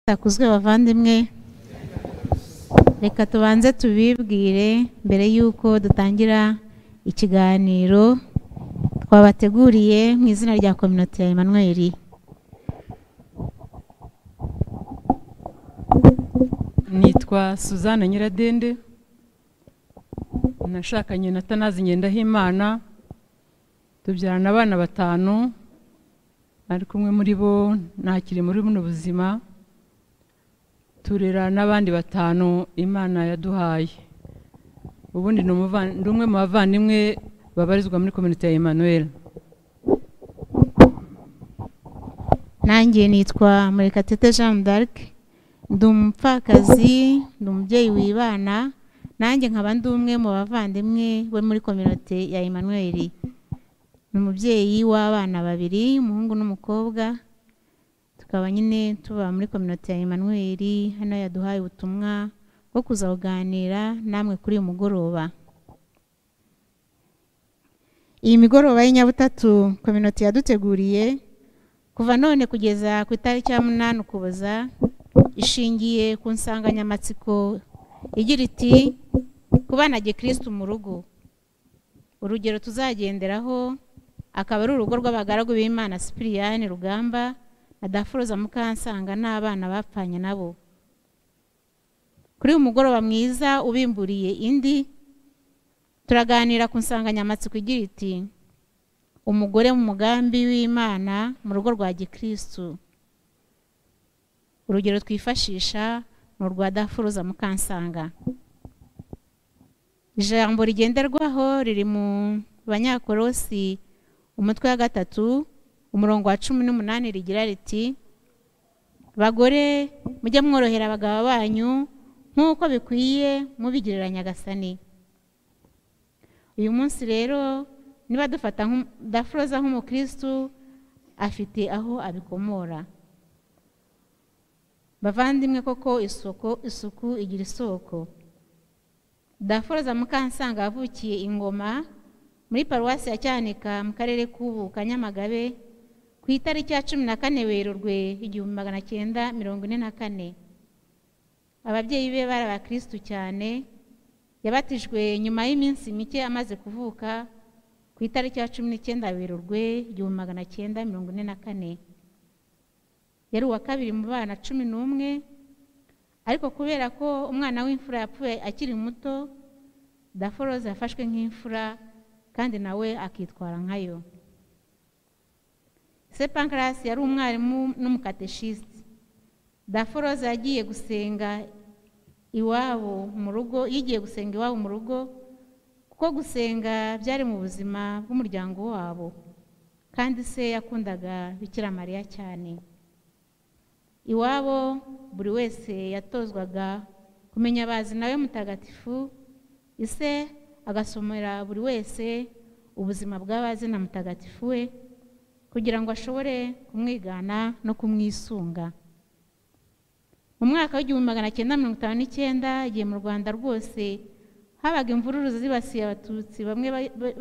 cyakuzwe bavandimwe reka tubanze tubibwire mbere y'uko dutangira ikiganiro twabateguriye mu izina rya kominote ya Emmanuel nitwa suzanne nyiradende nashakanye na tanazi ngendahimana tubyarana abana batanu ariko umwe muri bo ntakiri muri buno buzima turera n'abandi batanu imana yaduhaye ubundi ni umwe mu bavandimwe babarizwa muri kominote ya Emmanuel nanjye nitwa murekatete jean d'arc ndi umupfakazi ndi umubyeyi wibana nanjye nkaba ndi umwe mu bavandimwe we muri kominote ya Emmanuel ni umubyeyi w'abana babiri umuhungu n'umukobwa tukaba nyine tuba muri kominote ya Emmanuel hano yaduhaye ubutumwa bwo kuza kuganira namwe kuri uyu mugoroba iyi migoroba y'inyabutatu kominote yaduteguriye kuva none kugeza ku itariki ya munani ukuboza ishingiye ku nsanganyamatsiko igira iti kubana gikirisitu mu rugo urugero tuzagenderaho akaba ari urugo rw'abagaragu b'imana sipiriyani rugamba na dafuroza mukansanga n'abana bapfanye nabo kuri uyu mugoroba mwiza ubimburiye indi turaganira ku nsanganyamatsiko igira iti umugore mu mugambi w'imana mu rugo rwa gikirisitu urugero twifashisha ni urwa dafuruza mukansanga ijambo rigenderwaho riri mu banyakorosi umutwe wa gatatu umurongo wa cumi n'umunani rigira riti bagore mujye mworohera abagabo banyu nk'uko bikwiye mubigirira nyagasani uyu munsi rero niba dufata dafuroza nk'umukirisitu afite aho abikomora bavandimwe koko isoko isuku igira isoko daforoza mukansanga yavukiye ingoma muri paruwasi ya cyanika mu karere k'ubu kanyamagabe ku itariki ya cumi na kane werurwe igihumbi magana cyenda mirongo ine na kane ababyeyi be bari abakirisitu cyane yabatijwe nyuma y'iminsi mike amaze kuvuka ku itariki ya cumi n'icyenda werurwe igihumbi magana cyenda mirongo ine na kane yari uwa kabiri mu bana cumi n'umwe ariko kubera ko umwana w'imfura yapfuye akiri muto daforoza yafashwe nk'imfura kandi nawe akitwara nkayo se pankarasi yari umwarimu n'umukateshisite daforoza yagiye gusenga iwabo mu rugo yigiye gusenga iwabo mu rugo kuko gusenga byari mu buzima bw'umuryango wabo kandi se yakundaga bikira mariya cyane iwabo buri wese yatozwaga kumenya abazina we mutagatifu ise agasomera buri wese ubuzima bw'abazina mutagatifu we kugira ngo ashobore kumwigana no kumwisunga mu mwaka w'igihumbi magana cyenda mirongo itanu n'icyenda igihe mu rwanda rwose habaga imvururu zibasiye abatutsi bamwe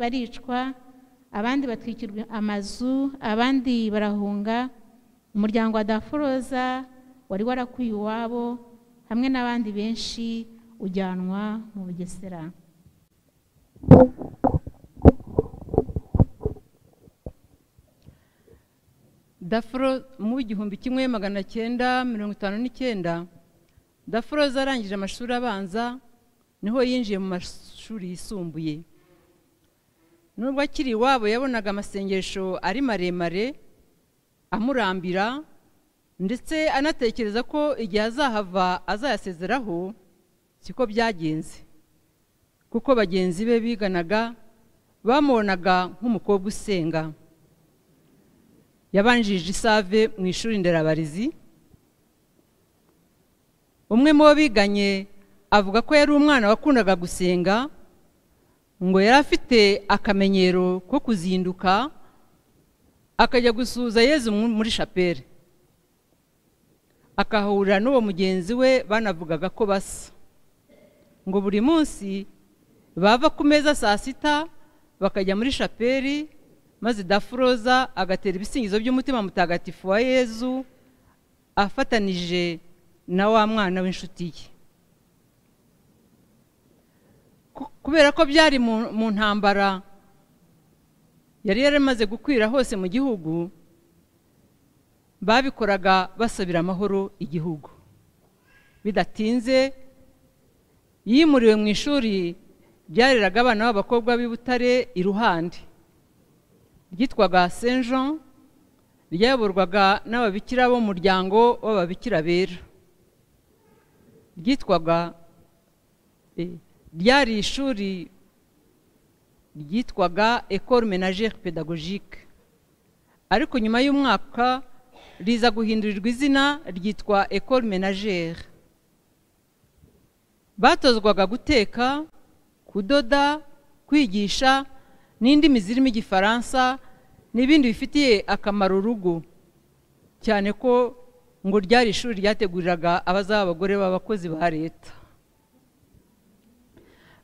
baricwa abandi batwikirwa amazu abandi barahunga umuryango wa daforoza wari warakuye iwabo hamwe n'abandi benshi ujyanwa mu bugesera dafuro mu igihumbi kimwe magana cyenda mirongo itanu n'icyenda daforoza arangije amashuri abanza niho yinjiye mu mashuri yisumbuye nubwo akiri iwabo yabonaga amasengesho ari maremare amurambira ndetse anatekereza ko igihe azahava azayasezeraho siko byagenze kuko bagenzi be biganaga bamubonaga nk'umukobwa usenga yabanjirije isave mu ishuri nderabarezi umwe mu bo biganye avuga ko yari umwana wakundaga gusenga ngo yari afite akamenyero ko kuzinduka akajya gusuhuza yezu muri shapeli akahura n'uwo mugenzi we banavugaga ko basa ngo buri munsi bava ku meza saa sita bakajya muri shapeli maze dafuroza agatera ibisingizo by'umutima mutagatifu wa yezu afatanije na wa mwana w'inshuti ye Ku- kubera ko byari mu- mu ntambara yari yaramaze gukwira hose mu gihugu babikoraga basabira amahoro igihugu bidatinze yimuriwe mu ishuri ryareraga abana b'abakobwa b'i Butare iruhande ryitwaga saint jean ryayoborwaga n'ababikira b'umuryango w'ababikira bera ryitwaga eh, ryari ishuri ryitwaga ecole ménagère pédagogique ariko nyuma y'umwaka riza guhindurirwa izina ryitwa ecole ménagère batozwaga guteka kudoda kwigisha n'indimi zirimo igifaransa n'ibindi bifitiye akamaro urugo cyane ko ngo ryari ishuri ryateguriraga abazaba abagore b'abakozi ba leta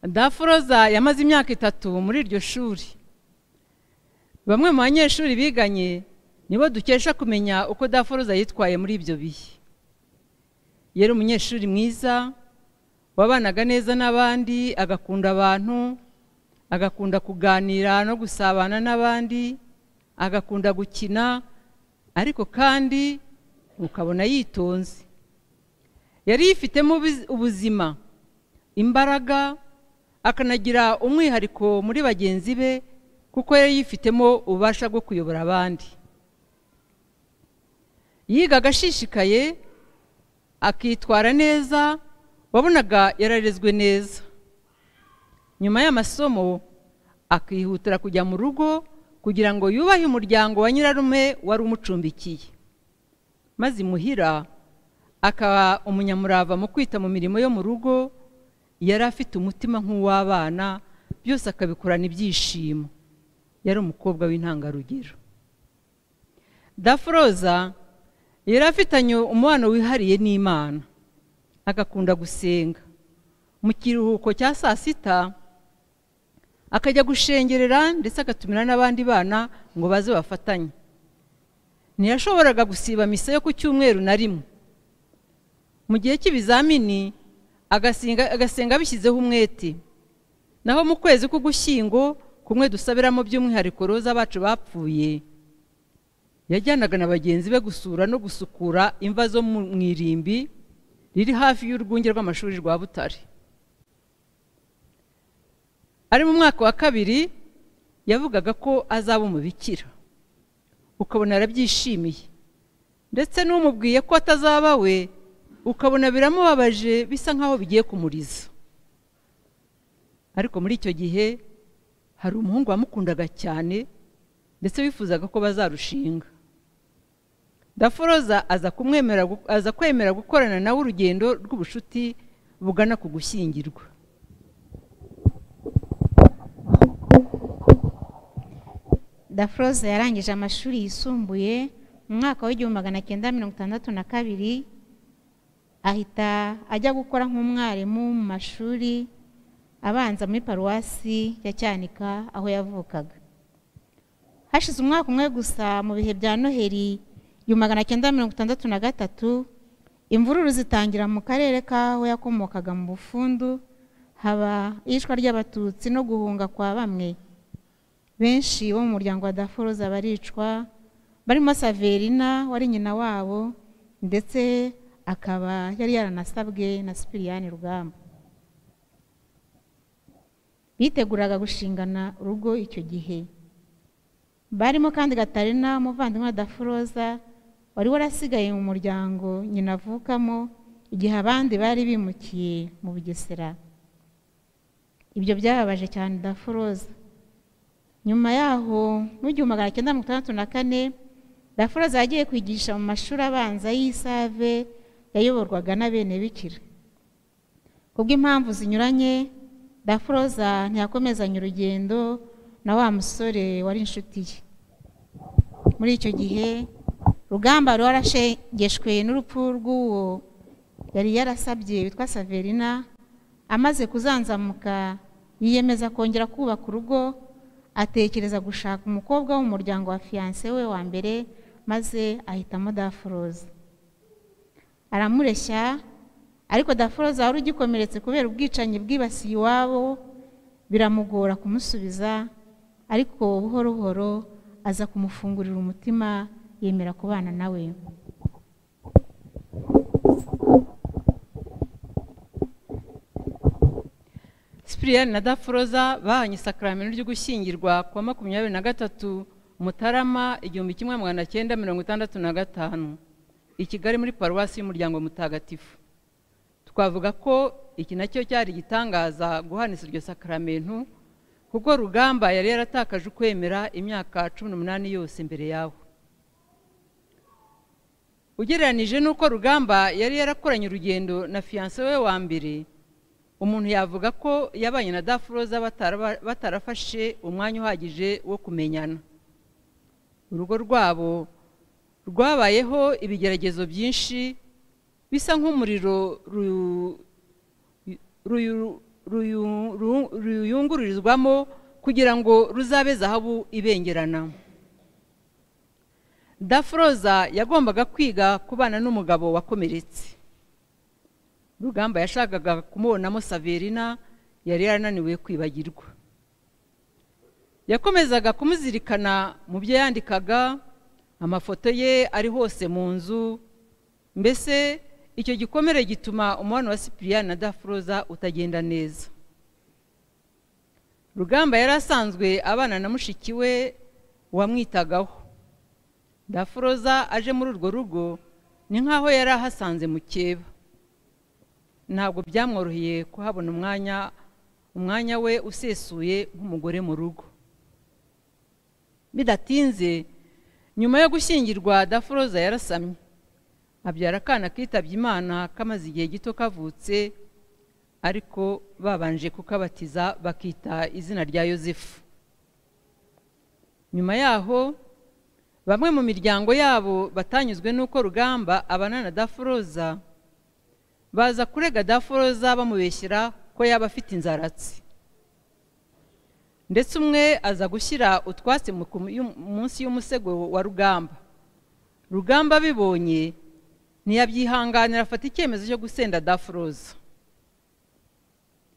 daforoza yamaze imyaka itatu muri iryo shuri bamwe mu banyeshuri biganye nibo dukesha kumenya uko daforoza yitwaye muri ibyo bihe yari umunyeshuri mwiza wabanaga neza n'abandi agakunda abantu agakunda kuganira no gusabana n'abandi agakunda gukina ariko kandi ukabona yitonze yari yifitemo ubiz- ubuzima imbaraga akanagira umwihariko muri bagenzi be kuko yari yifitemo ububasha bwo kuyobora abandi yigaga ashishikaye akitwara neza wabonaga yararezwe neza nyuma y'amasomo akihutira kujya mu rugo kugira ngo yubahe umuryango wa nyirarume wari umucumbikiye maze imuhira akaba umunyamurava mu kwita mu mirimo yo mu rugo yari afite umutima nk'uw'abana byose akabikorana ibyishimo yari umukobwa w'intangarugero daforoza yari afitanye umubano wihariye n'imana agakunda gusenga mu kiruhuko cya saa sita akajya gushengerera ndetse agatumira n'abandi bana ngo baze bafatanye ntiyashoboraga gusiba misa yo ku cyumweru na rimwe mu gihe cy'ibizamini agasenga agasenga abishyizeho umwete naho mu kwezi k'ugushyingo kumwe dusabiramo by'umwihariko roza bacu bapfuye yajyanaga na bagenzi be gusura no gusukura imva zo mu mu irimbi riri hafi y'urwunge rw'amashuri rwa butare ari mu mwaka wa kabiri yavugaga ko azaba umubikira ukabona arabyishimiye ndetse n'umubwiye ko atazaba we ukabona biramubabaje bisa nk'aho bigiye kumuriza ariko muri icyo gihe hari umuhungu wamukundaga cyane ndetse wifuzaga ko bazarushinga daforoza aza kumwemera gu- aza kwemera gukorana nawe urugendo rw'ubucuti bugana ku gushyingirwa dafroze yarangije amashuri yisumbuye mu mwaka w'igihumbi magana cyenda mirongo itandatu na kabiri ahita ajya gukora nk'umwarimu mu mashuri abanza muri paruwasi ya cyanika aho yavukaga hashize umwaka umwe gusa mu bihe bya noheli igihumbi magana cyenda mirongo itandatu na gatatu imvururu zitangira mu karere k'aho yakomokaga mu bufundu haba iyicwa ry'abatutsi no guhunga kwa bamwe benshi bo mu muryango wa daforoza baricwa barimo saverina wari nyina wabo ndetse akaba yari yaranasabwe na sipiriyani rugamba biteguraga gushingana urugo icyo gihe barimo kandi gatarina umuvandimwe wa daforoza wari warasigaye mu muryango nyina avukamo igihe abandi bari bimukiye mu bugesera ibyo byababaje cyane daforoza nyuma yaho mu gihumbi magana cyenda mirongo itandatu na kane daforoza yagiye kwigisha mu mashuri abanza y'isave yayoborwaga n'abenebikira kubw'impamvu zinyuranye daforoza ntiyakomezanya urugendo na wa musore wari inshuti ye muri icyo gihe rugamba wari warashegeshwe n'urupfu rw'uwo yari yarasabye witwa saverina amaze kuzanzamuka yiyemeza kongera kubaka urugo atekereza gushaka umukobwa wo mu muryango wa fiyanse we wa mbere maze ahitamo daforoza aramureshya ariko daforoza wari ugikomeretse kubera ubwicanyi bwibasiye iwabo biramugora kumusubiza ariko buhoro buhoro aza kumufungurira umutima yemera kubana nawe sipiriyani na daforoza bahanye isakaramento ryo gushyingirwa kuwa makumyabiri na gatatu mutarama igihumbi kimwe magana cyenda mirongo itandatu na gatanu i kigali muri paruwasi y'umuryango mutagatifu twavuga ko iki nacyo cyari igitangaza guhanisa iryo sakaramento kuko rugamba yari yaratakaje ukwemera imyaka cumi n'umunani yose mbere yawe ugereranije n'uko rugamba yari yarakoranye urugendo na fiyanse we wa mbere umuntu yavuga ko yabanye na dafuroza batarafashe umwanya uhagije wo kumenyana urugo rwabo rwabayeho ibigeragezo byinshi bisa nk'umuriro ruyungururizwamo kugira ngo ruzabe zahabu ibengerana dafuroza yagombaga kwiga kubana n'umugabo wakomeretse rugamba yashakaga kumubonamo saverina yari yarananiwe kwibagirwa yakomezaga kumuzirikana mu byo yandikaga amafoto ye ari hose mu nzu mbese icyo gikomere gituma umubano wa sipiriyani na dafuroza utagenda neza rugamba yari asanzwe abana na mushiki we wamwitagaho dafuroza aje muri urwo rugo ni nk'aho yari ahasanze mukeba ntabwo byamworoheye kuhabona umwanya umwanya we usesuye nk'umugore mu rugo bidatinze nyuma yo gushyingirwa daforoza yarasamye abyara akana kitabye imana kamaze igihe gito kavutse ariko babanje kukabatiza bakita izina rya yosefu nyuma yaho bamwe mu miryango yabo batanyuzwe n'uko rugamba abana na daforoza baza kurega daforoza bamubeshyira ko yaba afite inzaratsi ndetse umwe aza gushyira utwatsi munsi y'umusego wa rugamba rugamba abibonye ntiyabyihanganira afata icyemezo cyo gusenda daforoza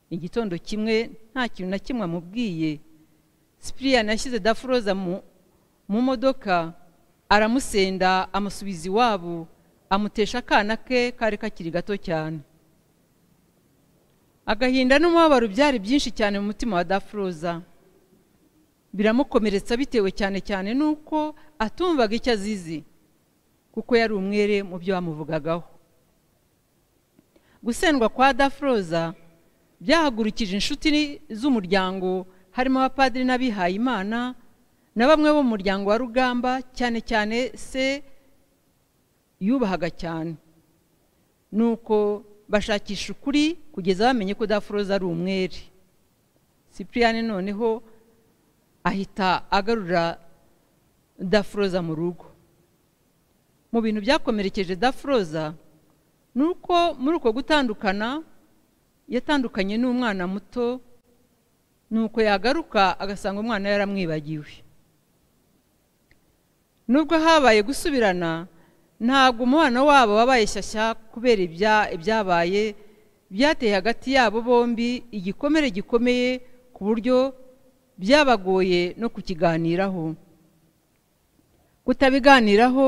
igitondo kimwe nta kintu na kimwe amubwiye sipiriyani yashyize daforoza mu modoka aramusenda amusubiza iwabo amutesha akana ke kari kakiri gato cyane agahinda n'umubabaro byari byinshi cyane mu mutima wa dafuroza biramukomeretsa bitewe cyane cyane n'uko atumvaga icyo azizi kuko yari umwere mu byo bamuvugagaho gusendwa kwa dafuroza byahagurukije inshuti z'umuryango harimo abapadiri n'abihaye imana na bamwe bo mu muryango wa rugamba cyane cyane se yubahaga cyane ni uko bashakisha ukuri kugeza bamenye ko dafuroza ari umwere sipiriyani noneho ahita agarura dafuroza mu rugo mu bintu byakomerekeje dafuroza ni uko muri uko gutandukana yatandukanye n'umwana muto ni uko yagaruka agasanga umwana yaramwibagiwe nubwo habaye gusubirana ntabwo umubano wabo wabaye shyashya kubera ibyabaye byateye hagati yabo bombi igikomere gikomeye ku buryo byabagoye no kukiganiraho kutabiganiraho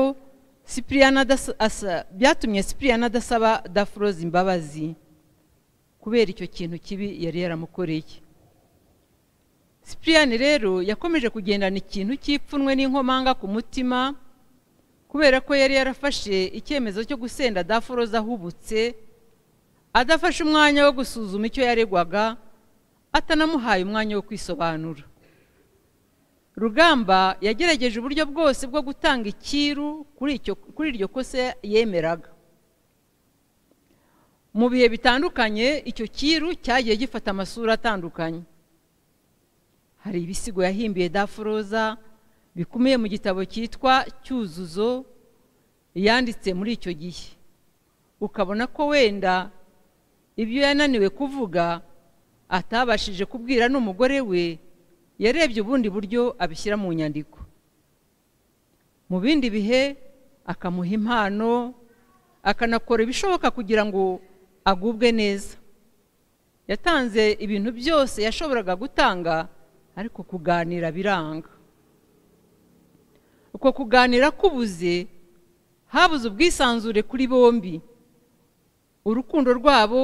byatumye sipiriyana adasaba dafuroza imbabazi kubera icyo kintu kibi yari yaramukoreye sipiriyani rero yakomeje kugendana ikintu cy'ipfunwe n'inkomanga ku mutima kubera ko yari yarafashe icyemezo cyo gusenda daforoza ahubutse adafashe umwanya wo gusuzuma icyo yaregwaga atanamuhaye umwanya wo kwisobanura rugamba yagerageje uburyo bwose bwo gutanga ikiru kuri iryo kosa yemeraga mu bihe bitandukanye icyo kiru cyagiye gifata amasura atandukanye hari ibisigo yahimbiye daforoza bikumiye mu gitabo cyitwa cyuzuzo yanditse muri icyo gihe ukabona ko wenda ibyo yananiwe kuvuga atabashije kubwira n'umugore we yarebye ubundi buryo abishyira mu nyandiko mu bindi bihe akamuha impano akanakora ibishoboka kugira ngo agubwe neza yatanze ibintu byose yashoboraga gutanga ariko kuganira biranga uko kuganira kubuze habuze ubwisanzure kuri bombi urukundo rwabo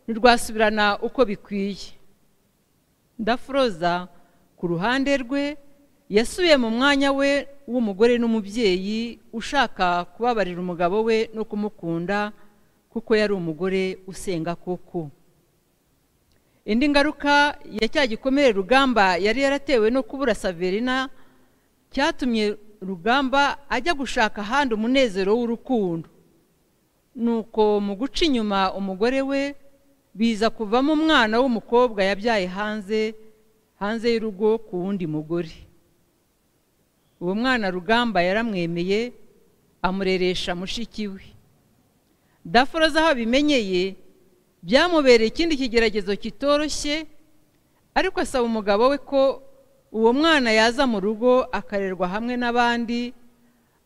ntirwasubirana uko bikwiye ndafuroza ku ruhande rwe yasubiye mu mwanya we w'umugore n'umubyeyi ushaka kubabarira umugabo we no kumukunda kuko yari umugore usenga koko indi ngaruka ya cya gikomere rugamba yari yaratewe no kubura saverina cyatumye rugamba ajya gushaka ahandi umunezero w'urukundo nuko mu guca inyuma umugore we biza kuvamo umwana w'umukobwa yabyaye hanze hanze y'urugo ku wundi mugore uwo mwana rugamba yaramwemeye amureresha mushiki we daforoza aho abimenyeye byamubereye ikindi kigeragezo kitoroshye ariko asaba umugabo we ko uwo mwana yaza mu rugo akarerwa hamwe n'abandi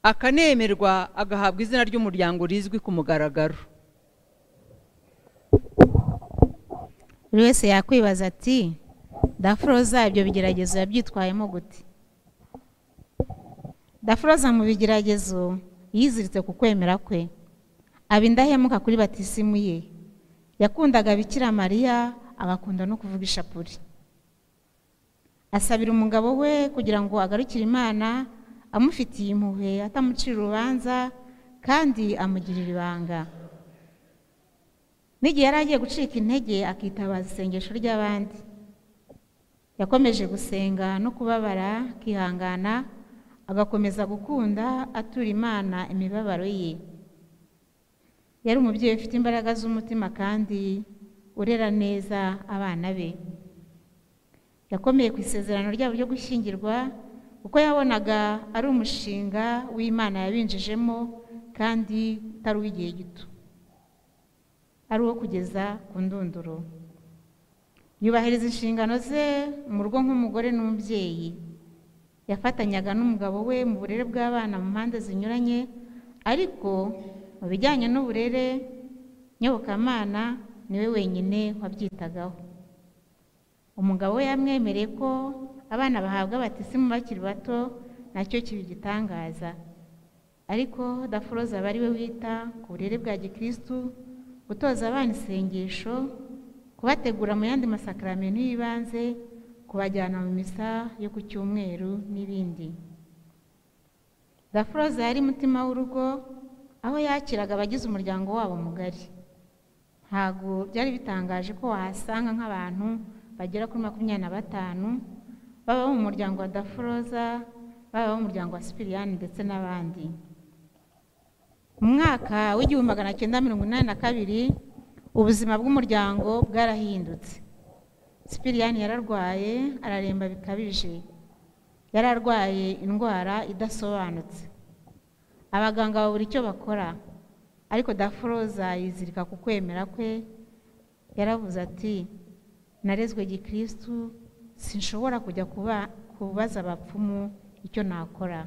akanemerwa agahabwa izina ry'umuryango rizwi ku mugaragaro buri wese yakwibaza ati dafuroza ibyo bigeragezo yabyitwayemo gute dafuroza mu bigeragezo yiziritse ku kwemera kwe aba indahemuka kuri batisimu ye yakundaga bikira mariya agakunda no kuvuga ishapuri asabira umugabo we kugira ngo agarukire imana amufitiye impuhwe atamucira urubanza kandi amugirira ibanga n'igihe yari agiye gucika intege akitabaza isengesho ry'abandi yakomeje gusenga no kubabara akihangana agakomeza gukunda atura imana imibabaro ye yari umubyeyi ufite imbaraga z'umutima kandi urera neza abana be yakomeye ku isezerano ryabo ryo gushyingirwa kuko yabonaga ari umushinga w'imana yabinjijemo kandi utari uw'igihe gito ari uwo kugeza ku ndunduro yubahiriza inshingano ze mu rugo nk'umugore n'umubyeyi yafatanyaga n'umugabo we mu burere bw'abana mu mpande zinyuranye ariko mu bijyanye n'uburere nyobokamana niwe wenyine wabyitagaho umugabo we yamwemereye ko abana bahabwa batisimu bakiri bato nacyo kiba igitangaza ariko dafuroza aba ari we wita ku burere bwa gikirisitu gutoza abana isengesho kubategura mu yandi masakaramento y'ibanze kubajyana mu misa yo ku cyumweru n'ibindi dafuroza yari umutima w'urugo aho yakiraga abagize umuryango wabo mugari ntabwo byari bitangaje ko wahasanga nk'abantu bagera kuri makumyabiri na batanu baba bo mu muryango wa dafuroza baba bo mu muryango wa sipiriyani ndetse n'abandi mu mwaka w'igihumbi magana cyenda mirongo inani na kabiri ubuzima bw'umuryango bwarahindutse sipiriyani yararwaye araremba bikabije yari arwaye indwara idasobanutse abaganga babura icyo bakora ariko dafuroza yizirika ku kwemera kwe yaravuze ati narezwe gikirisitu sinshobora kujya kubaza abapfumu icyo nakora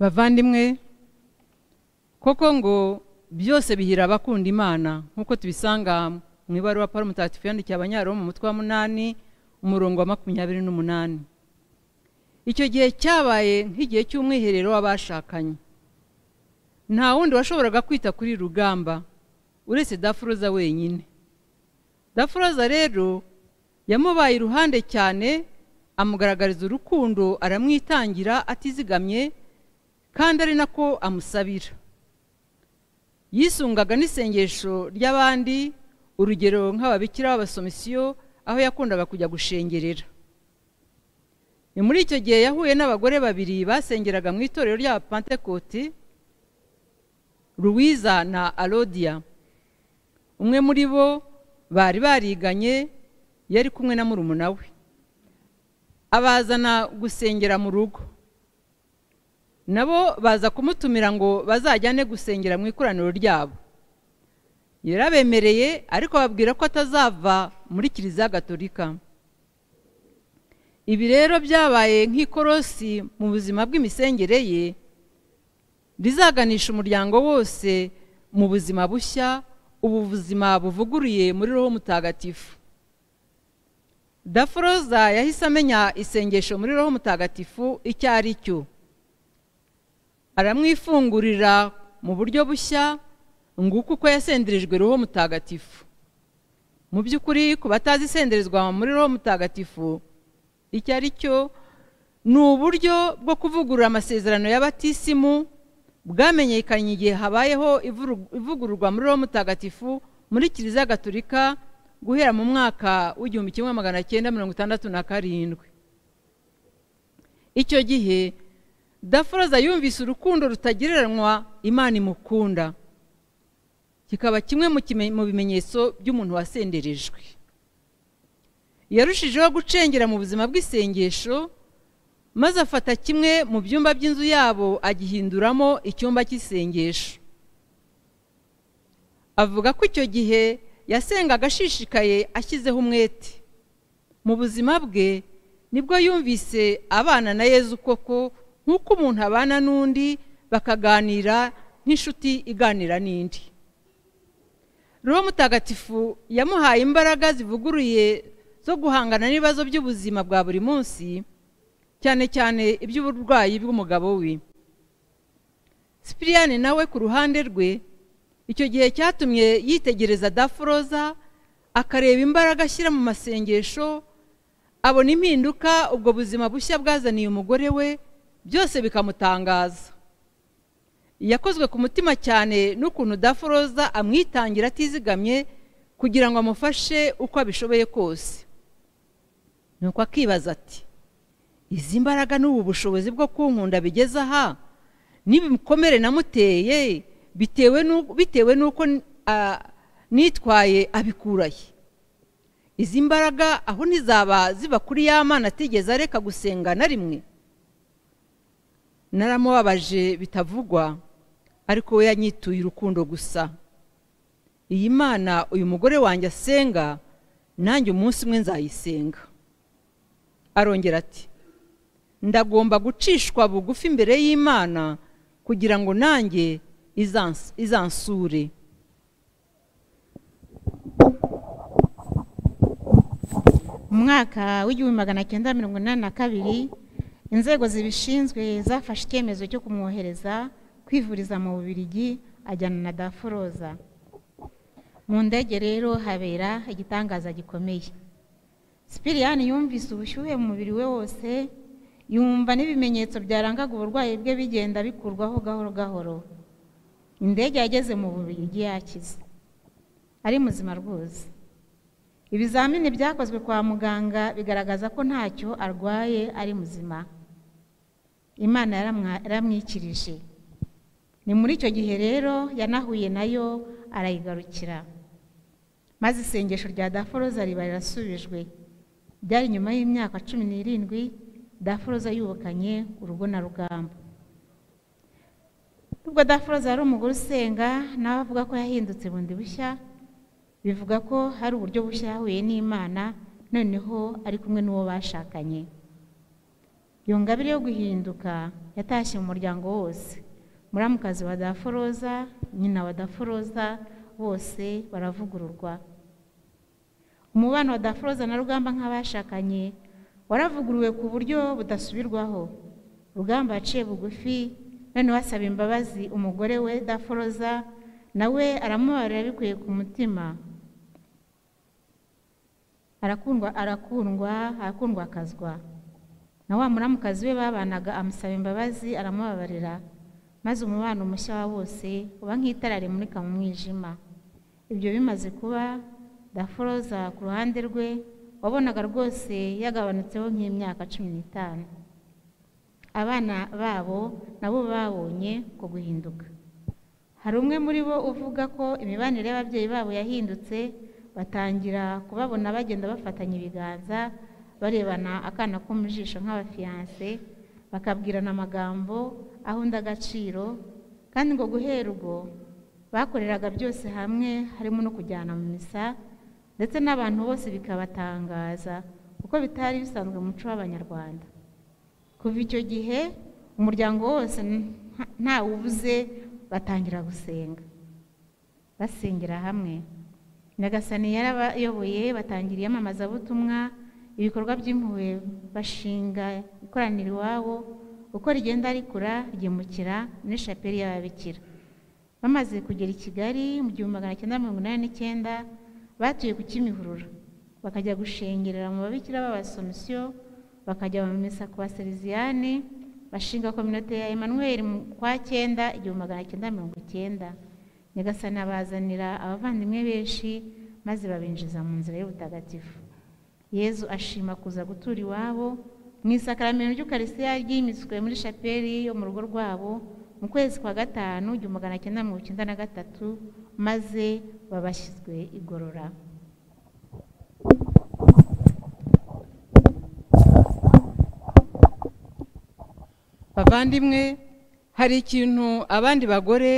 bavandimwe koko ngo byose bihira abakunda imana nk'uko tubisanga mu ibaruwa paul mutagatifu yandikiye abanyaroma mu mutwe wa munani umurongo wa makumyabiri n'umunani icyo gihe cyabaye nk'igihe cy'umwiherero w'abashakanye nta wundi washoboraga kwita kuri rugamba uretse dafuroza wenyine dafuroza rero yamubaye iruhande cyane amugaragariza urukundo aramwitangira atizigamye kandi ari nako amusabira yisungaga n'isengesho ry'abandi urugero nk'ababikira b'abasomisiyo aho yakundaga kujya gushengerera ni muri icyo gihe yahuye n'abagore babiri basengeraga mu itorero rya pentekote ruwiza na arodiya umwe muri bo bari bariganye yari kumwe na murumuna we abazana gusengera mu rugo nabo baza kumutumira ngo bazajyane gusengera mu ikoraniro ryabo yarabemereye ariko babwira ko atazava muri kiliziya gatolika ibi rero byabaye nk'ikorosi mu buzima bw'imisengere ye rizaganisha umuryango wose mu buzima bushya ubu buzima buvuguruye muri roho mutagatifu daforoza yahise amenya isengesho muri roho mutagatifu icyo ari cyo aramwifungurira mu buryo bushya nguko uko yasenderejwe roho mutagatifu mu by'ukuri ku batazi isenderezwa muri roho mutagatifu icyo ari cyo ni uburyo bwo kuvugurura amasezerano y'abatisimu bwamenyekanye igihe habayeho ivugururwa muri roho mutagatifu muri kiliziya gatolika guhera mu mwaka w'igihumbi kimwe magana cyenda mirongo itandatu na karindwi icyo gihe daforoza yumvise urukundo rutagereranywa imana imukunda kikaba kimwe mu bimenyetso by'umuntu wasenderejwe yarushijeho gucengera mu buzima bw'isengesho maze afata kimwe mu byumba by'inzu yabo agihinduramo icyumba cy'isengesho avuga ko icyo gihe yasengaga ashishikaye ashyizeho umwete mu buzima bwe nibwo yumvise abana na yezu koko nk'uko umuntu abana n'undi bakaganira nk'inshuti iganira n'indi roho mutagatifu yamuhaye imbaraga zivuguruye zo guhangana n'ibibazo by'ubuzima bwa buri munsi cyane cyane iby'uburwayi bw'umugabo we sipiriyani nawe ku ruhande rwe icyo gihe cyatumye yitegereza daforoza akareba imbaraga ashyira mu masengesho abona impinduka ubwo buzima bushya bwazaniye umugore we byose bikamutangaza yakozwe ku mutima cyane n'ukuntu daforoza amwitangira atizigamye kugira ngo amufashe uko abishoboye kose ni uko akibaza ati izi mbaraga n'ubu bushobozi bwo kunkunda bigeze aha n'ibikomere namuteye bitewe n'uko nitwaye abikuraye izi mbaraga aho ntizaba ziba kuri ya mana atigeze areka gusenga na rimwe naramubabaje bitavugwa ariko we yanyituye urukundo gusa iyi mana uyu mugore wanjye asenga nanjye umunsi umwe nzayisenga arongera ati ndagomba gucishwa bugufi imbere y'imana kugira ngo nanjye izansure mu mwaka w'igihumbi magana cyenda mirongo inani na kabiri inzego zibishinzwe zafashe icyemezo cyo kumwohereza kwivuriza mu bubirigi ajyana na daforoza mu ndege rero habera igitangaza gikomeye sipiriyani yumvise ubushyuhe mu mubiri we wose yumva n'ibimenyetso byarangaga uburwayi bwe bigenda bikurwaho gahoro gahoro indege yageze mu bubirigi yakize ari muzima rwose ibizamini byakozwe kwa muganga bigaragaza ko ntacyo arwaye ari muzima imana yaramwikirije ni muri icyo gihe rero yanahuye nayo arayigarukira maze isengesho rya daforoza riba rirasubijwe byari nyuma y'imyaka cumi n'irindwi daforoza yubakanye urugo na rugamba nubwo daforoza yari umugore usenga nawe avuga ko yahindutse bundi bushya bivuga ko hari uburyo bushya yahuye n'imana noneho ari kumwe n'uwo bashakanye iyo ngabire yo guhinduka yatashye mu muryango wose muramukazi wa daforoza nyina wa daforoza bose baravugururwa umubano wa daforoza na rugamba nk'abashakanye waravuguruwe ku buryo budasubirwaho rugamba yaciye bugufi noneho asaba imbabazi umugore we daforoza nawe aramubarira bikuye ku mutima arakundwa arakundwa arakundwa akazwa na wa muramukazi we babanaga amusaba imbabazi aramubabarira maze umubano mushya wa bose uba nk'itara rimurika mu mwijima ibyo bimaze kuba daforoza ku ruhande rwe wabonaga rwose yagabanutseho nk'imyaka cumi n'itanu abana babo nabo babonye ko guhinduka hari umwe muri bo uvuga ko imibanire y'ababyeyi babo yahindutse batangira kubabona bagenda bafatanya ibiganza barebana akana ko mu jisho nk'abafiyanse bakabwirana amagambo aho undi agaciro kandi ngo guhera ubwo bakoreraga byose hamwe harimo no kujyana mu misa ndetse n'abantu bose bikabatangaza kuko kuko bitari bisanzwe mu muco w'abanyarwanda kuva icyo gihe umuryango wose ntawe ubuze batangira gusenga basengera hamwe nyagasani yarabayoboye batangira iyamamazabutumwa ibikorwa by'impuhwe bashinga ikoraniro iwabo uko rigenda rikura ryimukira muri shapeli y'ababikira bamaze kugera i kigali mu gihumbi magana cyenda mirongo inani n'icyenda batuye ku kimihurura bakajya gushengerera mu babikira b'abasomisiyo bakajya mu misa ku baseriziyani bashinga kominote ya Emmanuel kwa cyenda igihumbi magana cyenda mirongo icyenda nyagasani abazanira abavandimwe benshi maze babinjiza mu nzira y'ubutagatifu yezu ashima kuza gutura iwabo mu isakaramento ry'ukarisitiya ryimitswe muri shapeli yo mu rugo rwabo mu kwezi kwa gatanu igihumbi magana cyenda mirongo icyenda na gatatu maze babashyizwe igorora bavandimwe hari ikintu abandi bagore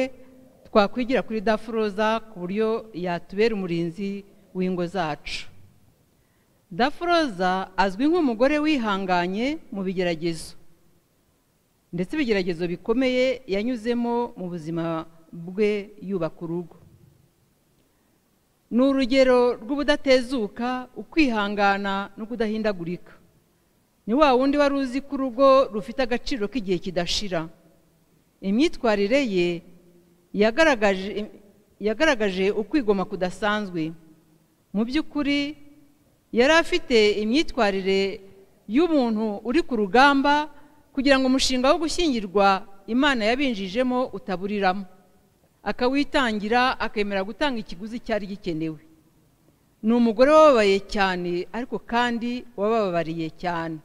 twakwigira kuri dafuroza ku buryo yatubera umurinzi w'ingo zacu dafuroza azwi nk'umugore wihanganye mu bigeragezo ndetse ibigeragezo bikomeye yanyuzemo mu buzima bwe yubaka urugo ni urugero rw'ubudatezuka ukwihangana no kudahindagurika ni wa wundi wari uzi ko urugo rufite agaciro k'igihe kidashira imyitwarire ye yagaragaje ukwigoma kudasanzwe mu by'ukuri yari afite imyitwarire y'umuntu uri ku rugamba kugira ngo umushinga wo gushyingirwa imana yabinjijemo utaburiramo akawitangira akemera gutanga ikiguzi cyari gikenewe ni umugore wababaye cyane ariko kandi wabababariye cyane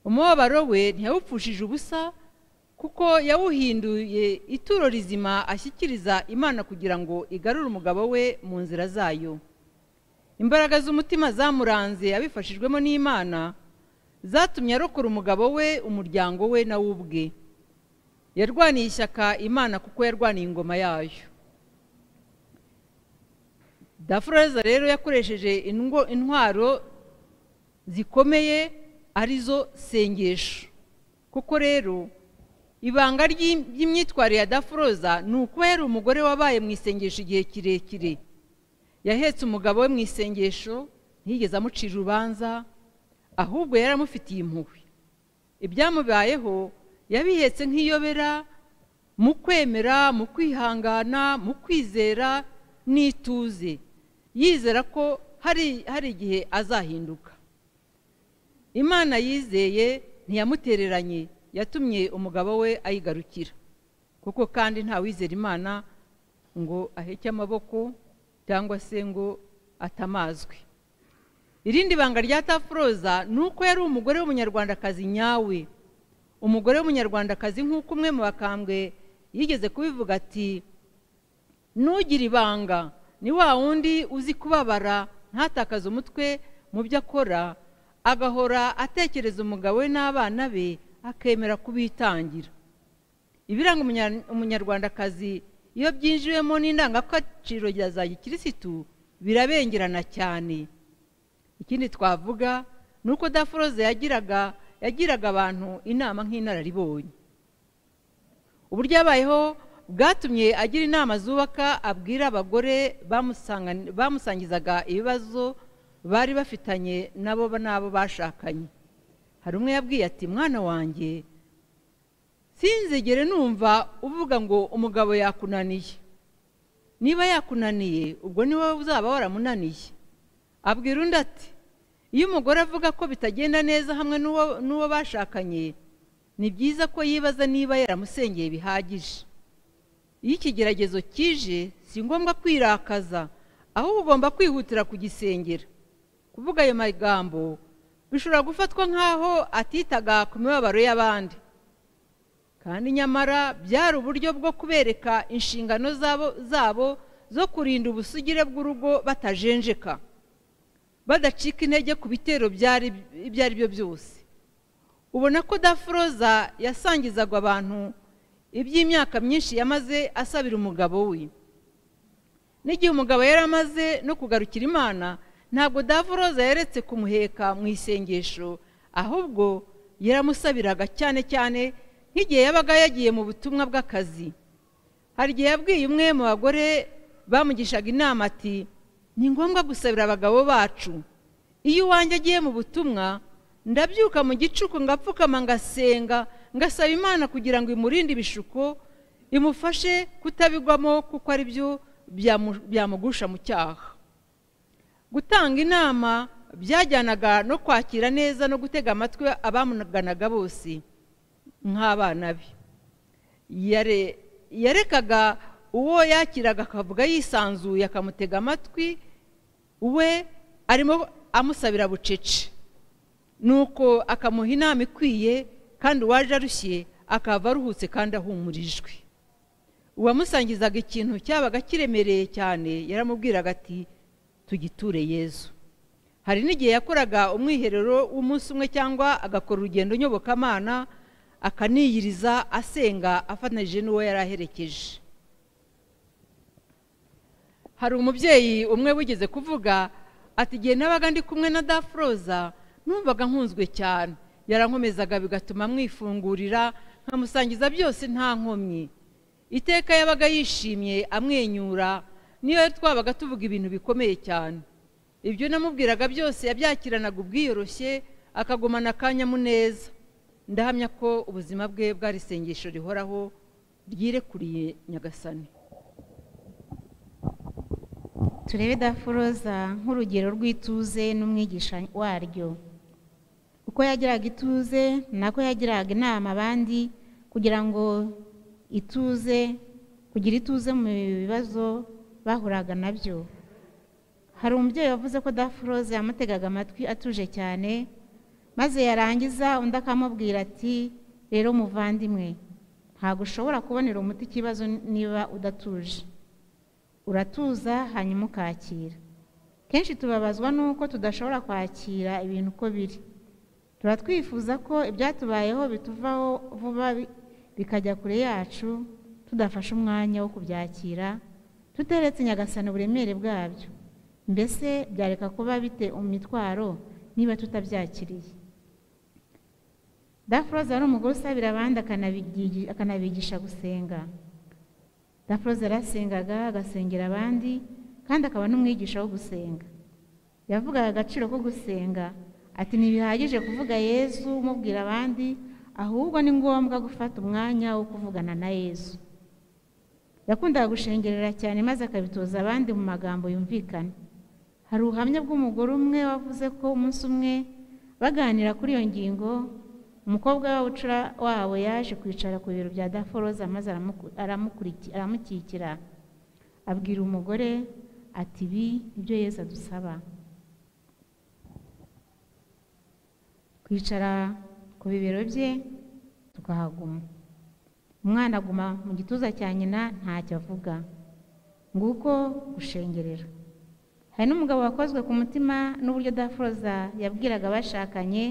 umubabaro we ntiyawupfushije ubusa kuko yawuhinduye ituro rizima ashyikiriza imana kugira ngo igarure umugabo we mu nzira zayo imbaraga z'umutima zamuranze abifashijwemo n'imana zatumye arokora umugabo we umuryango we nawe ubwe yarwaniye ishyaka imana kuko yarwaniye ingoma yayo dafureza rero yakoresheje intwaro zikomeye arizo sengesho kuko rero ibanga ry'imyitwarire ya dafuroza ni uko yari umugore wabaye mu isengesho igihe kirekire yahetse umugabo we mu isengesho ntiyigeze amucira urubanza ahubwo yari amufitiye impuhwe ibyamubayeho yabihetse nk'iyobera mu kwemera mu kwihangana mu kwizera n'ituze yizera ko hari igihe azahinduka imana yizeye ntiyamutereranye yatumye umugabo we ayigarukira kuko kandi nta wizera imana ngo aheke amaboko cyangwa se ngo atamazwe irindi banga rya tafuroza ni uko yari umugore w'umunyarwandakazi nyawe umugore w'umunyarwandakazi nk'uko umwe mu bakambwe yigeze kubivuga ati ntugire ibanga ni wa wundi uzi kubabara ntatakaze umutwe mu byo akora agahora atekereza umugabo we n'abana be akemera kubitangira ibiranga umunyarwandakazi iyo byinjiwemo n'indangagaciro za gikirisitu birabengerana cyane ikindi twavuga ni uko dafuroze yagiraga yagiraga abantu inama nk'inararibonye uburyo abayeho bwatumye agira inama zubaka abwira abagore bamusangizaga ibibazo bari bafitanye nabo n'abo bashakanye hari umwe yabwiye ati mwana wanjye sinzigere numva uvuga ngo umugabo yakunaniye niba yakunaniye ubwo ni wowe uzaba waramunaniye abwira undi ati iyo umugore avuga ko bitagenda neza hamwe n'uwo bashakanye ni byiza ko yibaza niba yaramusengeye bihagije iyo ikigeragezo kije si ngombwa kwirakaza ahubwo ugomba kwihutira kugisengera kuvuga ayo magambo bishobora gufatwa nk'aho atitaga ku mibabaro y'abandi kandi nyamara byari uburyo bwo kubereka inshingano zabo zo kurinda ubusugire bw'urugo batajenjeka badacika intege ku bitero ibyo ari byo byose ubona ko dafuroza yasangizaga abantu iby'imyaka myinshi yamaze asabira umugabo we n'igihe umugabo yari amaze no kugarukira imana ntabwo davuroza yaretse kumuheka mu isengesho ahubwo yaramusabiraga cyane cyane nk'igihe yabaga yagiye mu butumwa bw'akazi hari igihe yabwiye umwe mu bagore bamugishaga inama ati ni ngombwa gusabira abagabo bacu iyo uwanjye agiye mu butumwa ndabyuka mu gicuku ngapfukama ngasenga ngasaba imana kugira ngo imurinde ibishuko imufashe kutabigwamo kuko ari byo byamugusha mu cyaha gutanga inama byajyanaga no kwakira neza no gutega amatwi abamuganaga bose nk'abana be yarekaga uwo yakiraga akavuga yisanzuye akamutega amatwi we arimo amusabira bucece nuko akamuha inama ikwiye kandi uwaje arushye akava aruhutse kandi ahumurijwe uwamusangizaga ikintu cyabaga kiremereye cyane yaramubwiraga ati tugiture yezu hari n'igihe yakoraga umwiherero w'umunsi umwe cyangwa agakora urugendo nyobokamana akaniyiriza asenga afatanyije n'uwo yari aherekeje hari umubyeyi umwe wigeze kuvuga ati igihe nabaga ndi kumwe na dafuroza numvaga nkunzwe cyane yarankomezaga bigatuma mwifungurira nkamusangiza byose nta nkomyi iteka yabaga yishimye amwenyura niyo twabaga tuvuga ibintu bikomeye cyane ibyo namubwiraga byose yabyakiranaga ubwiyoroshye akagumana akanyamuneza ndahamya ko ubuzima bwe bwari isengesho rihoraho ryirekuriye nyagasani turebe dafuroza nk'urugero rw'ituze n'umwigisha waryo uko yagiraga ituze nako yagiraga inama abandi kugira ngo ituze kugira ituze mu bibazo bahuraga nabyo hari umubyeyi wavuze ko dafuroze yamutegaga amatwi atuje cyane maze yarangiza undi akamubwira ati rero muvandimwe ntabwo ushobora kubonera umuti ikibazo niba udatuje uratuza hanyuma ukakira kenshi tubabazwa nuko tudashobora kwakira ibintu uko biri tuba twifuza ko ibyatubayeho bituvaho vuba bikajya kure yacu tudafashe umwanya wo kubyakira tuteretse nyagasana uburemere bwabyo mbese byareka kuba bite imitwaro niba tutabyakiriye dafuroza ari umugore usabira abandi akanabigisha gusenga dafuroza yarasengaga agasengera abandi kandi akaba n'umwigisha wo gusenga yavugaga agaciro ko gusenga ati ntibihagije kuvuga yezu umubwira abandi ahubwo ni ngombwa gufata umwanya wo kuvugana na yezu yakundaga gushengerera cyane maze akabitoza abandi mu magambo yumvikana hari ubuhamya bw'umugore umwe wavuze ko umunsi umwe baganira kuri iyo ngingo umukobwa w'abucura wabo yaje kwicara ku biro bya daforoza maze aramukikira abwira umugore ati ibi ibyo yeza adusaba kwicara ku bibero bye tukahaguma umwana aguma mu gituza cya nyina ntacyo avuga nguko gushengerera hari n'umugabo wakozwe ku mutima n'uburyo dafuroza yabwiraga abashakanye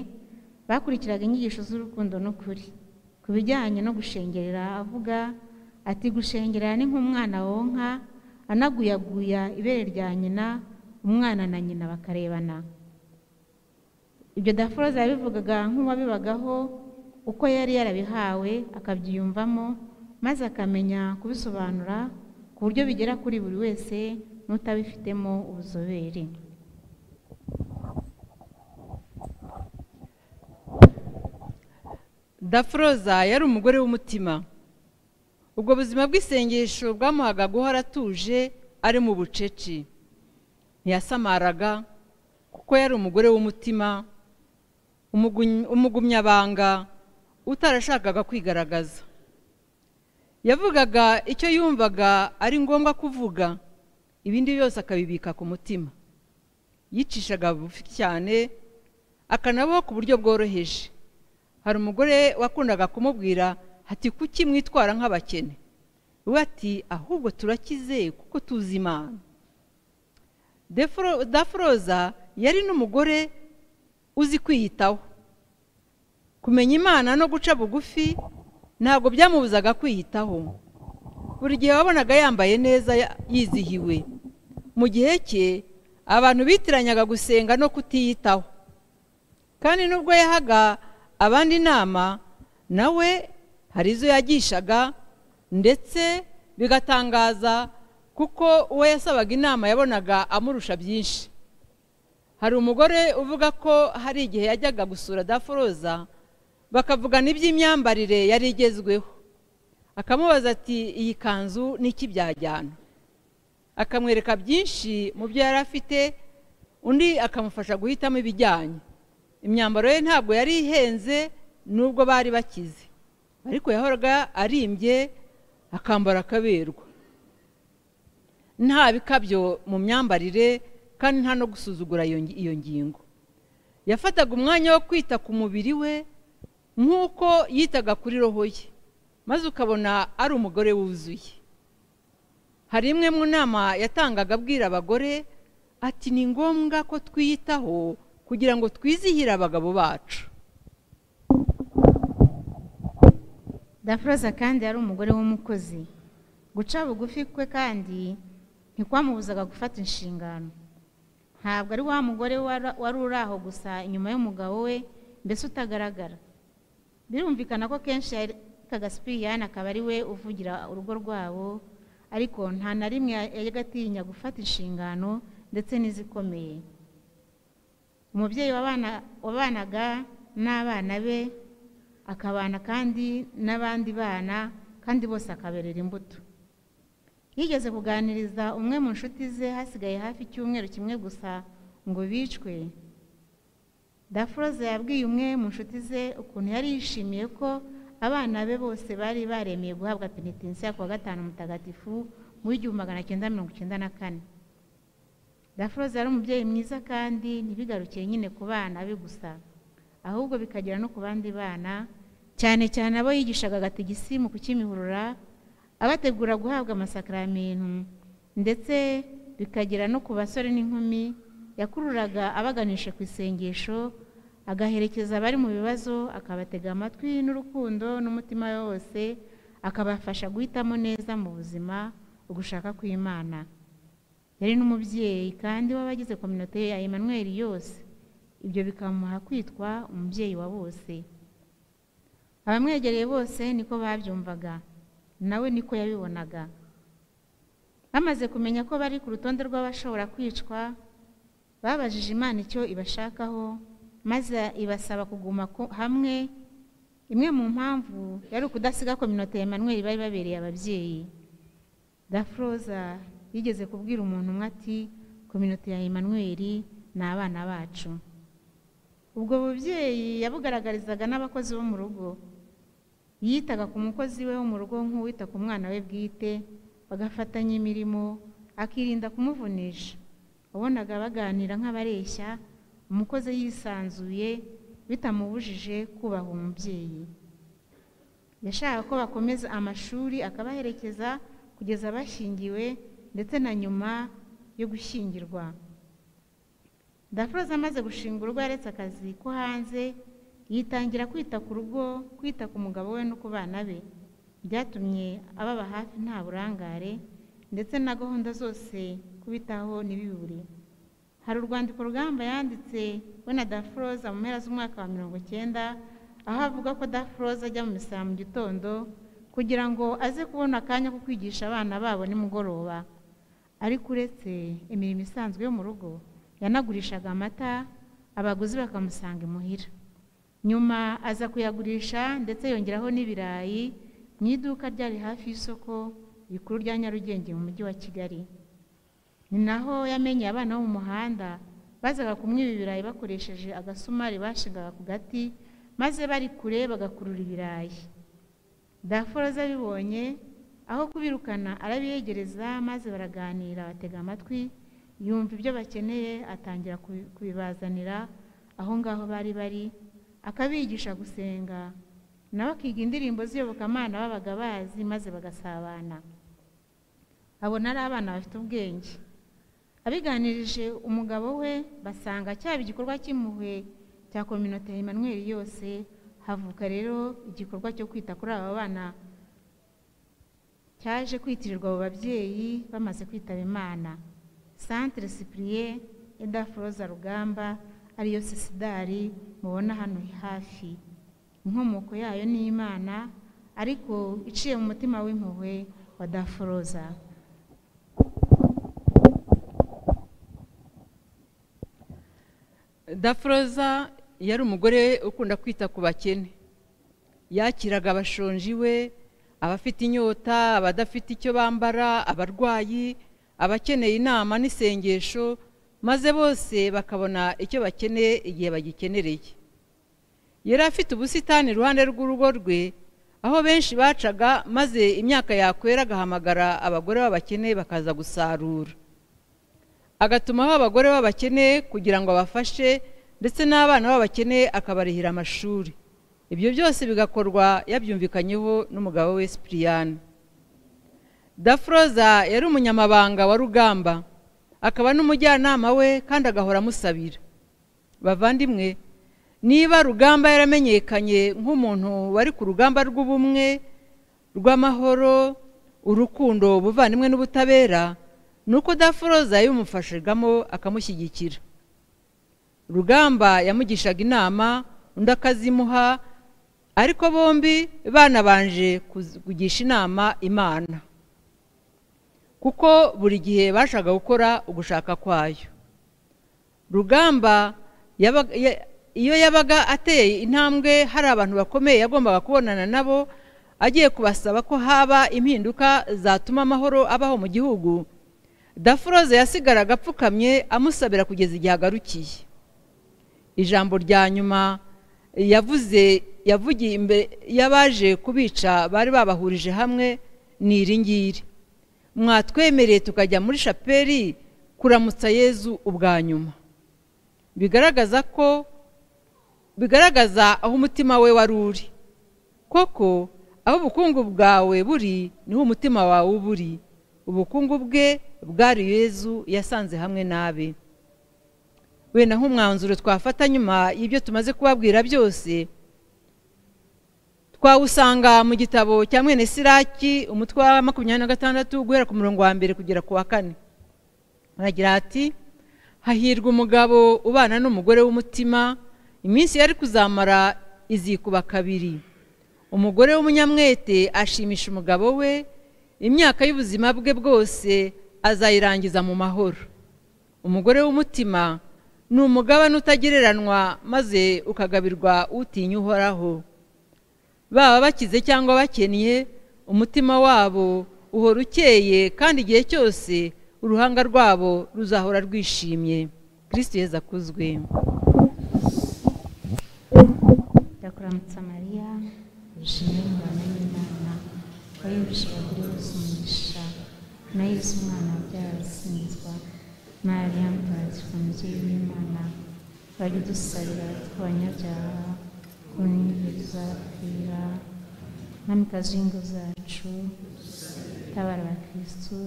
bakurikiraga inyigisho z'urukundo n'ukuri ku bijyanye no gushengerera avuga ati gushengerera ni nk'umwana wonka anaguyaguya ibere rya nyina umwana na nyina bakarebana ibyo dafuroza yabivugaga nk'uwabibagaho uko yari yarabihawe akabyiyumvamo maze akamenya kubisobanura ku buryo bigera kuri buri wese n'utabifitemo ubuzobere dafuroza yari umugore w'umutima ubwo buzima bw'isengesho bwamuhaga guhora atuje ari mu bucece ntiyasamaraga kuko yari umugore w'umutima umugumyabanga utarashakaga kwigaragaza yavugaga icyo yumvaga ari ngombwa kuvuga ibindi byose akabibika ku mutima yicishaga bugufi cyane akanabaho ku buryo bworoheje hari umugore wakundaga kumubwira ati kuki mwitwara nk'abakene we ati ahubwo turakize kuko tuzi imana dafuroza yari n'umugore uzi kwiyitaho kumenya imana no guca bugufi ntabwo byamubuzaga kwiyitaho buri gihe wabonaga yambaye neza yizihiwe mu gihe cye abantu bitiranyaga gusenga no kutiyitaho kandi nubwo yahaga abandi inama nawe hari izo yagishaga ndetse bigatangaza kuko uwo yasabaga inama yabonaga amurusha byinshi hari umugore uvuga ko hari igihe yajyaga gusura daforoza bakavugana iby'imyambarire yari igezweho akamubaza ati iyi kanzu n'iki byajyana akamwereka byinshi mu byo yari afite undi akamufasha guhitamo ibijyanye imyambaro ye ntabwo yari ihenze nubwo bari bakize ariko yahoraga arimbye akambara akaberwa nta bikabyo mu myambarire kandi nta no gusuzugura iyo ngingo yafataga umwanya wo kwita ku mubiri we nk'uko yitaga kuri roho ye maze ukabona ari umugore wuzuye hari imwe mu nama yatangaga abwira abagore ati ni ngombwa ko twiyitaho kugira ngo twizihire abagabo bacu daforoza kandi yari umugore w'umukozi guca bugufi kwe kandi ntikwamubuzaga gufata inshingano ntabwo ari wa mugore wari uri aho gusa inyuma y'umugabo we mbese utagaragara birumvikana ko kenshi kagasipiriyani akaba ari we uvugira urugo rwabo ariko nta na rimwe yajyaga atinya gufata inshingano ndetse n'izikomeye umubyeyi wabanaga n'abana be akabana kandi n'abandi bana kandi bose akaberera imbuto yigeze kuganiriza umwe mu nshuti ze hasigaye hafi icyumweru kimwe gusa ngo bicwe daforoze yabwiye umwe mu nshuti ze ukuntu yari yishimiye ko abana be bose bari baremeye guhabwa penitensiya kuwa gatanu mutagatifu mu w'igihumbi magana cyenda mirongo icyenda na kane daforoze yari umubyeyi mwiza kandi ntibigarukiye nyine ku bana be gusa ahubwo bikagera no ku bandi bana cyane cyane abo yigishaga agatigisi mu kukimihurura abategura guhabwa amasakaramentu ndetse bikagera no ku basore n'inkumi yakururaga abaganisha ku isengesho agaherekeza abari mu bibazo akabatega amatwi n'urukundo n'umutima we wose akabafasha guhitamo neza mu buzima ugushaka kw'imana yari n'umubyeyi kandi w'abagize kominote ya Emmanuel yose ibyo bikamuha kwitwa umubyeyi wa bose abamwegereye bose niko babyumvaga nawe niko yabibonaga bamaze kumenya ko bari ku rutonde rw'abashobora kwicwa babajije imana icyo ibashakaho maze ibasaba kuguma hamwe imwe mu mpamvu yari ukudasiga kominote ya Emmanuel bari babereye ababyeyi dafroza yigeze kubwira umuntu umwe ati kominote ya Emmanuel ni abana bacu ubwo bubyeyi yabugaragarizaga n'abakozi bo mu rugo yitaga ku mukozi we wo mu rugo nk'uwita ku mwana we bwite bagafatanya imirimo akirinda kumuvunisha wabonaga baganira nk'abareshya umukozi yisanzuye bitamubujije kubaha umubyeyi yashaka ko bakomeza amashuri akabaherekeza kugeza bashyingiwe ndetse na nyuma yo gushyingirwa daforoza amaze gushinga urugo yaretse akazi ko hanze yitangira kwita ku rugo kwita ku mugabo we no ku bana be byatumye ababa hafi nta burangare ndetse na gahunda zose kubitaho ntibibure hari urwandiko rugamba yanditse we na daforoza mu mpera z'umwaka wa mirongo icyenda aho avuga ko daforoza ajya mu misaya mu gitondo kugira ngo aze kubona akanya ko kwigisha abana babo nimugoroba ariko uretse imirimo isanzwe yo mu rugo yanagurishaga amata abaguzi bakamusanga imuhira nyuma aza kuyagurisha ndetse yongeraho n'ibirayi mu iduka ryari hafi y'isoko rikuru rya nyarugenge mu mujyi wa kigali ni naho yamenye abana bo mu muhanda bazaga kumwiba ibirayi bakoresheje agasumari bashingaga ku gati maze bari kure bagakurura ibirayi daforoza abibonye aho kubirukana arabiyegereza maze baraganira batega amatwi yumva ibyo bakeneye atangira kubibazanira aho ngaho bari bari akabigisha gusenga nawe akiga indirimbo z'iyobokamana babaga bazi maze bagasabana abona ari abana bafite ubwenge abiganirije umugabo we basanga cyaba igikorwa cy'impuhwe cya kominote ya Emmanuel yose havuka rero igikorwa cyo kwita kuri aba bana cyaje kwitirirwa abo babyeyi bamaze kwitaba imana santire sipuriye edafuroza rugamba ariyo sisidari mubona hano hafi inkomoko yayo ni imana ariko iciye mu mutima w'impuhwe wa dafuroza dafuroza yari umugore ukunda kwita ku bakene yakiraga abashonji we abafite inyota abadafite icyo bambara abarwayi abakeneye inama n'isengesho maze bose bakabona icyo bakeneye igihe bagikenereye yari afite ubusitani iruhande rw'urugo rwe aho benshi bacaga maze imyaka yakwera agahamagara abagore b'abakene bakaza gusarura agatumaho abagore b'abakene kugira ngo abafashe ndetse n'abana b'abakene akabarihira amashuri ibyo byose bigakorwa yabyumvikanyeho n'umugabo we sipiriyani dafuroza yari umunyamabanga wa rugamba akaba n'umujyanama we kandi agahora amusabira bavandimwe niba rugamba yaramenyekanye nk'umuntu wari ku rugamba rw'ubumwe rw'amahoro urukundo ubuvandimwe n'ubutabera ni uko dafuroza yabimufashijemo akamushyigikira rugamba yamugishaga inama undi akazimuha ariko bombi banabanje kugisha inama imana kuko buri gihe bashaka gukora ugushaka kwayo rugamba iyo yabaga ateye intambwe hari abantu bakomeye yagombaga kubonana nabo agiye kubasaba ko haba impinduka zatuma amahoro abaho mu gihugu dafuroze yasigaraga apfukamye amusabira kugeza igihe agarukiye ijambo rya nyuma yavuze yavugiye imbere y'abaje kubica bari babahurije hamwe ni iringiri mwatwemereye tukajya muri shapeli kuramutsa yezu ubwa nyuma bigaragaza ko bigaragaza aho umutima we wari uri koko aho ubukungu bwawe buri niho umutima wawe uba uri ubukungu bwe bwari yezu yasanze hamwe nabe wenda nk'umwanzuro twafata nyuma y'ibyo tumaze kubabwira byose twawusanga mu gitabo cya mwene siraki umutwe wa makumyabiri na gatandatu guhera ku murongo wa mbere kugera ku wa kane haragira hati hahirwa umugabo ubana n'umugore w'umutima iminsi yari kuzamara izikuba kabiri umugore w'umunyamwete ashimisha umugabo we imyaka y'ubuzima bwe bwose azayirangiza mu mahoro umugore w'umutima ni umugabane utagereranywa maze ukagabirwa utinya uhoraho baba bakize cyangwa bakennye umutima wabo uhora ukeye kandi igihe cyose uruhanga rwabo ruzahora rwishimye kirisiti yeza akuzwe ndakuramutsa mariya wishimiye umwana w'imana wayibishe abagore bose umugisha na yesu umwana wabyara arasinzwa mariya mutagatifu umubyeyi w'imana bari dusabira tw'abanyabyaha ku n'igihe tuzapfira mwamikazi w'ingo zacu tabara abakirisitu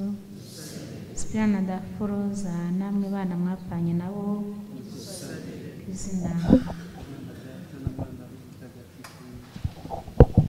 sipirana daforoza namwe bana mwapfanye nabo ku izina